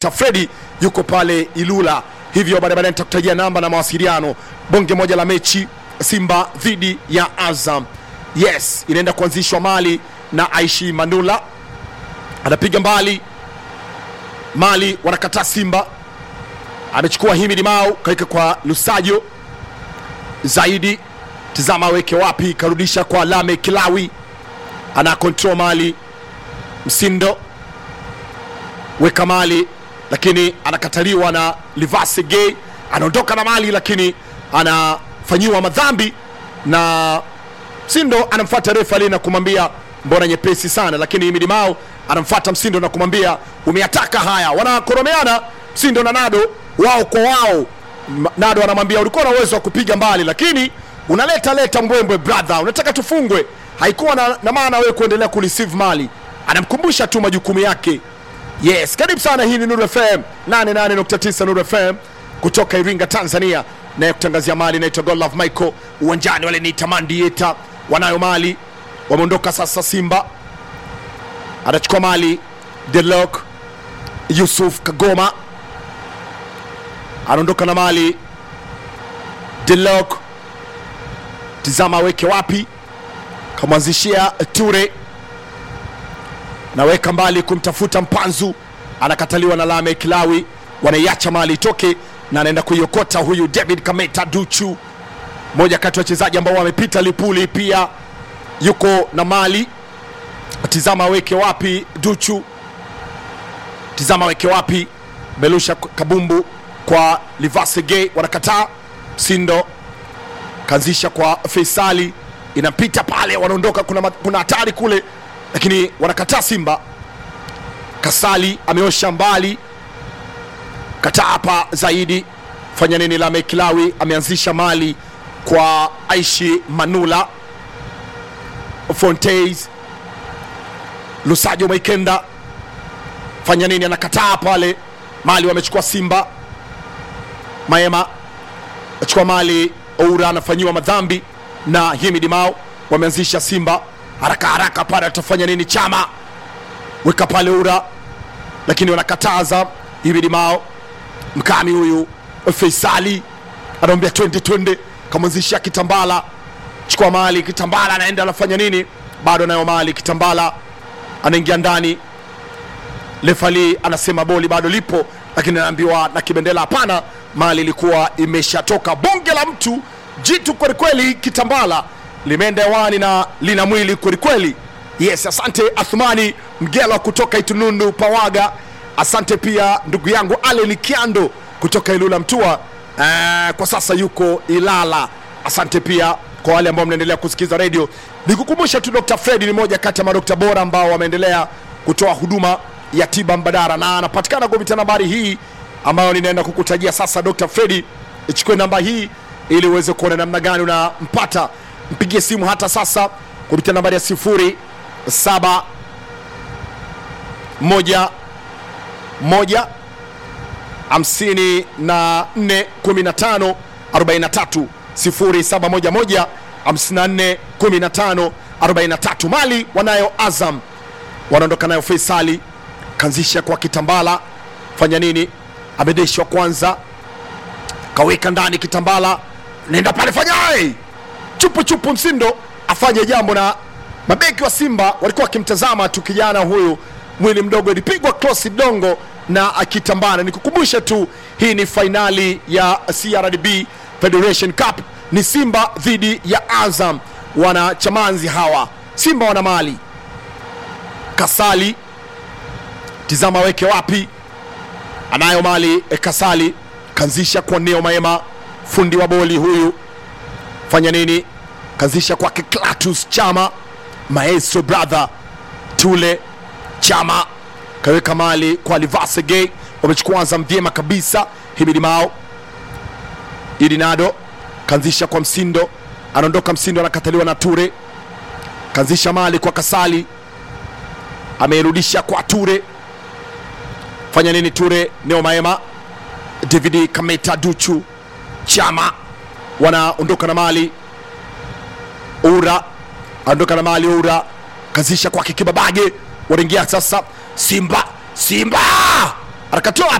Fredi yuko pale Ilula, hivyo baadaye baadaye nitakutajia namba na mawasiliano. Bonge moja la mechi Simba dhidi ya Azam, yes, inaenda kuanzishwa Mali na Aishi Manula anapiga mbali Mali, wanakataa Simba, amechukua Himidi Mau kaweka kwa Lusajo zaidi, tizama aweke wapi, karudisha kwa Lame Kilawi, ana control Mali, Msindo weka Mali lakini anakataliwa na Livase Gay, anaondoka na Mali lakini anafanyiwa madhambi na Msindo anamfuata refa ali na kumwambia mbona nyepesi sana, lakini Himidi Mao anamfuata Msindo na kumwambia umeataka haya. Wanakoromeana Msindo na Nado wao kwa wao. M- Nado anamwambia ulikuwa na uwezo wa kupiga mbali, lakini unaleta leta mbwembwe brother, unataka tufungwe. Haikuwa na, na maana wewe kuendelea kureceive mali. Anamkumbusha tu majukumu yake. Yes, karibu sana. Hii ni Nuru FM 88.9 Nuru FM kutoka Iringa, Tanzania, naye kutangazia mali inaitwa God Love Michael. Uwanjani wale ni Tamandieta, wanayo mali, wameondoka sasa. Simba anachukua mali, Delok Yusuf Kagoma anaondoka na mali, Delok tizama aweke wapi, kamwanzishia Ture naweka mbali kumtafuta Mpanzu, anakataliwa na Lame Kilawi, wanaiacha mali itoke na anaenda kuiokota huyu David Kameta Duchu, moja kati ya wachezaji ambao wamepita Lipuli, pia yuko na mali. Tizama aweke wapi Duchu, tizama aweke wapi Belusha Kabumbu kwa Livase Gay, wanakataa Sindo kaanzisha kwa Faisali, inapita pale, wanaondoka. Kuna ma- kuna hatari kule, lakini wanakataa Simba. Kasali ameosha mbali, kataa hapa zaidi. Fanya nini? Lame Kilawi ameanzisha mali kwa Aishi Manula, Fontes Lusajo Maikenda, fanya nini? Anakataa pale, mali wamechukua Simba. Maema achukua mali Oura anafanyiwa madhambi na Himidi Mao, wameanzisha Simba haraka haraka pale, atafanya nini? Chama weka pale Oura, lakini wanakataza Himidi Mao. Mkami huyu Faisali anamwambia twende twende, kamwanzishia Kitambala, chukua mali Kitambala, anaenda anafanya nini? Bado anayo mali Kitambala, anaingia ndani Lefali anasema boli bado lipo, lakini anaambiwa na Kibendela hapana, mali ilikuwa imeshatoka. Bonge la mtu jitu kwelikweli, Kitambala limeenda hewani na lina mwili kwelikweli. Yes, asante Athmani Mgela kutoka Itunundu Pawaga. Asante pia ndugu yangu Allen Kiando kutoka Ilula Mtua, eh, kwa sasa yuko Ilala. Asante pia kwa wale ambao mnaendelea kusikiza redio. Nikukumbusha tu Dr. Fred ni moja kati ya madokta bora ambao wameendelea kutoa huduma ya tiba mbadala na anapatikana kupitia nambari hii ambayo ninaenda kukutajia sasa. Dr. Fredi, ichukue namba hii ili uweze kuona namna gani unampata. Mpigie simu hata sasa kupitia nambari ya sifuri saba moja moja hamsini na nne kumi na tano arobaini na tatu sifuri saba moja moja hamsini na nne kumi na tano arobaini na tatu. Mali wanayo Azam wanaondoka nayo Faisali kanzisha kwa Kitambala, fanya nini? Amedeshwa kwanza, kaweka ndani Kitambala, nenda pale, fanya ai! chupu chupu, Msindo afanye jambo, na mabeki wa Simba walikuwa wakimtazama tu kijana huyu, mwili mdogo, ilipigwa cross dongo na akitambana. Nikukumbushe tu hii ni fainali ya CRDB Federation Cup, ni Simba dhidi ya Azam. Wana chamanzi hawa, Simba wana mali Kasali tizama weke wapi, anayo mali e, Kasali kanzisha kwa Neo Maema, fundi wa boli huyu, fanya nini? Kanzisha kwake Klatus Chama, maestro brother Tule Chama kaweka mali kwa Livase Gay, wamechukua Azam vyema kabisa. Himidi Mao Idinado kanzisha kwa Msindo, anaondoka Msindo, anakataliwa na Ture, kanzisha mali kwa Kasali, ameirudisha kwa Ture fanya nini Ture Neo Maema David Kameta Duchu Chama wanaondoka na mali Ura anaondoka na mali Ura kazisha kwake Kibabage, wanaingia sasa Simba Simba akatoa